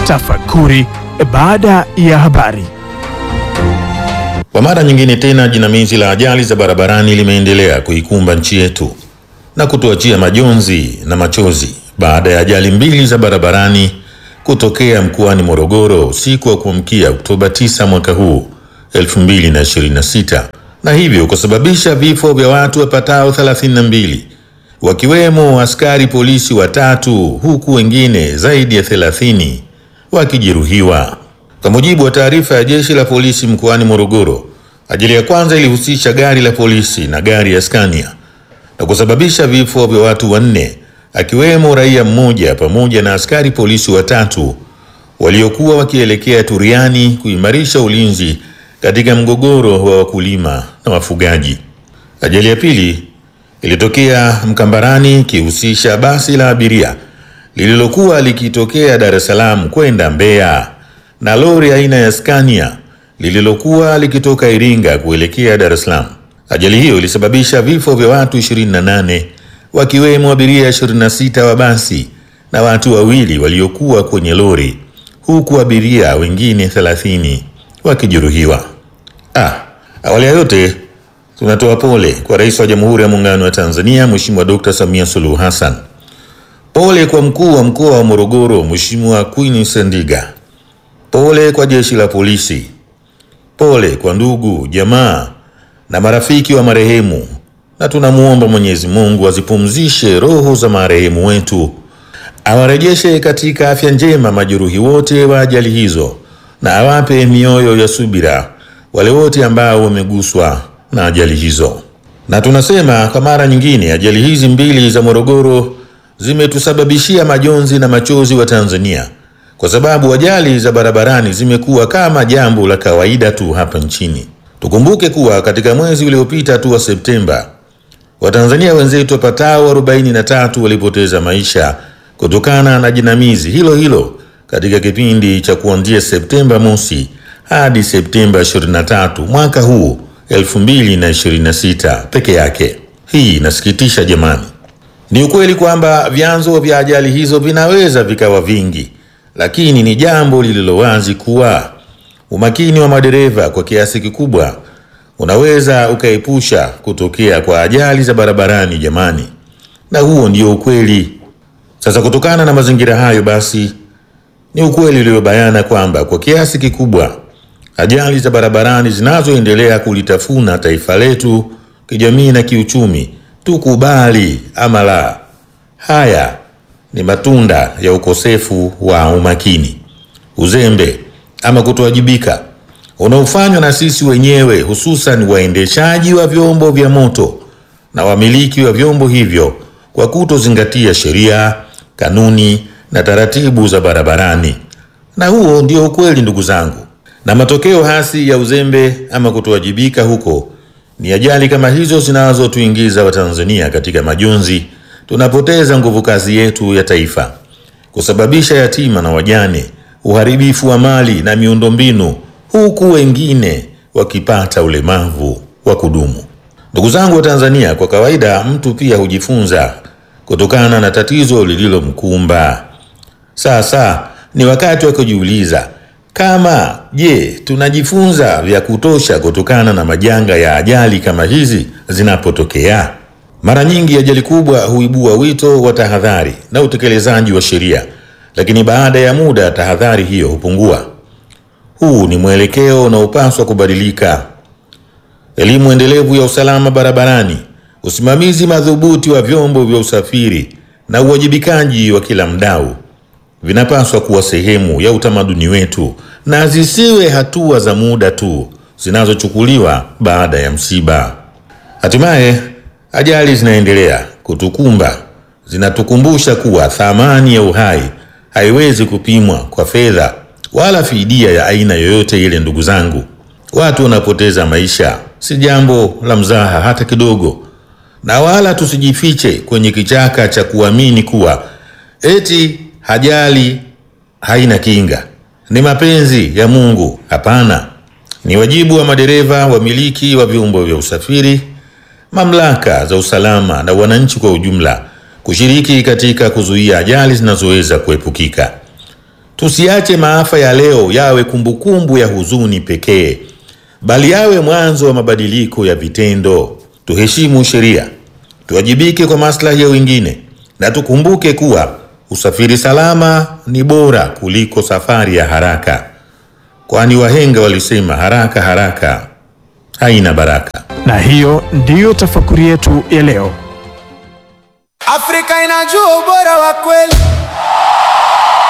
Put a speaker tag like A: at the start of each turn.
A: Tafakuri baada ya habari.
B: Kwa mara nyingine tena jinamizi la ajali za barabarani limeendelea kuikumba nchi yetu na kutuachia majonzi na machozi baada ya ajali mbili za barabarani kutokea mkoani Morogoro usiku wa kuamkia Oktoba 9 mwaka huu 2026 na hivyo kusababisha vifo vya watu wapatao 32 wakiwemo askari polisi watatu huku wengine zaidi ya 30 wakijeruhiwa. Kwa mujibu wa taarifa ya jeshi la polisi mkoani Morogoro, ajali ya kwanza ilihusisha gari la polisi na gari ya Scania na kusababisha vifo vya watu wanne akiwemo raia mmoja pamoja na askari polisi watatu waliokuwa wakielekea Turiani kuimarisha ulinzi katika mgogoro wa wakulima na wafugaji. Ajali ya pili ilitokea Mkambarani ikihusisha basi la abiria lililokuwa likitokea Dar es Salaam kwenda Mbeya na lori aina ya Scania lililokuwa likitoka Iringa kuelekea Dar es Salaam. Ajali hiyo ilisababisha vifo vya watu 28 wakiwemo abiria 26 wa basi na watu wawili waliokuwa kwenye lori huku abiria wengine 30 wakijeruhiwa. Ah, awali ya yote tunatoa pole kwa Rais wa Jamhuri ya Muungano wa Tanzania Mheshimiwa Dr. Samia Suluhu Hassan. Pole kwa mkuu wa mkoa wa Morogoro Mheshimiwa Queen Sendiga. Pole kwa jeshi la polisi. Pole kwa ndugu, jamaa na marafiki wa marehemu, na tunamwomba Mwenyezi Mungu azipumzishe roho za marehemu wetu, awarejeshe katika afya njema majeruhi wote wa ajali hizo, na awape mioyo ya subira wale wote ambao wameguswa na ajali hizo. Na tunasema kwa mara nyingine, ajali hizi mbili za Morogoro zimetusababishia majonzi na machozi wa Tanzania kwa sababu ajali za barabarani zimekuwa kama jambo la kawaida tu hapa nchini. Tukumbuke kuwa katika mwezi uliopita tu wa Septemba, Watanzania wenzetu wapatao 43 walipoteza maisha kutokana na jinamizi hilo hilo katika kipindi cha kuanzia Septemba mosi hadi Septemba 23 mwaka huu 2026 peke yake. Hii inasikitisha jamani. Ni ukweli kwamba vyanzo vya ajali hizo vinaweza vikawa vingi, lakini ni jambo lililo wazi kuwa umakini wa madereva kwa kiasi kikubwa unaweza ukaepusha kutokea kwa ajali za barabarani jamani, na huo ndio ukweli. Sasa kutokana na mazingira hayo, basi ni ukweli uliobayana kwamba kwa kiasi kikubwa ajali za barabarani zinazoendelea kulitafuna taifa letu kijamii na kiuchumi, tukubali ama la, haya ni matunda ya ukosefu wa umakini, uzembe ama kutowajibika unaofanywa na sisi wenyewe, hususan waendeshaji wa vyombo vya moto na wamiliki wa vyombo hivyo kwa kutozingatia sheria, kanuni na taratibu za barabarani. Na huo ndio ukweli, ndugu zangu, na matokeo hasi ya uzembe ama kutowajibika huko ni ajali kama hizo zinazotuingiza Watanzania katika majonzi. Tunapoteza nguvu kazi yetu ya taifa, kusababisha yatima na wajane, uharibifu wa mali na miundombinu, huku wengine wakipata ulemavu wa kudumu. Ndugu zangu wa Tanzania, kwa kawaida mtu pia hujifunza kutokana na tatizo lililomkumba. Sasa ni wakati wa kujiuliza kama je, tunajifunza vya kutosha kutokana na majanga ya ajali kama hizi zinapotokea? Mara nyingi ajali kubwa huibua wito wa tahadhari na utekelezaji wa sheria, lakini baada ya muda tahadhari hiyo hupungua. Huu ni mwelekeo unaopaswa kubadilika. Elimu endelevu ya usalama barabarani, usimamizi madhubuti wa vyombo vya usafiri na uwajibikaji wa kila mdau vinapaswa kuwa sehemu ya utamaduni wetu na zisiwe hatua za muda tu zinazochukuliwa baada ya msiba. Hatimaye ajali zinaendelea kutukumba, zinatukumbusha kuwa thamani ya uhai haiwezi kupimwa kwa fedha wala fidia ya aina yoyote ile. Ndugu zangu, watu wanapoteza maisha si jambo la mzaha hata kidogo, na wala tusijifiche kwenye kichaka cha kuamini kuwa eti ajali haina kinga, ni mapenzi ya Mungu. Hapana, ni wajibu wa madereva, wamiliki wa vyombo vya usafiri, mamlaka za usalama na wananchi kwa ujumla kushiriki katika kuzuia ajali zinazoweza kuepukika. Tusiache maafa ya leo yawe kumbukumbu ya huzuni pekee, bali yawe mwanzo wa mabadiliko ya vitendo. Tuheshimu sheria, tuwajibike kwa maslahi ya wengine, na tukumbuke kuwa usafiri salama ni bora kuliko safari ya haraka, kwani wahenga walisema haraka haraka haina baraka.
A: Na hiyo ndiyo tafakuri yetu ya leo.
C: Afrika inajua ubora wa kweli.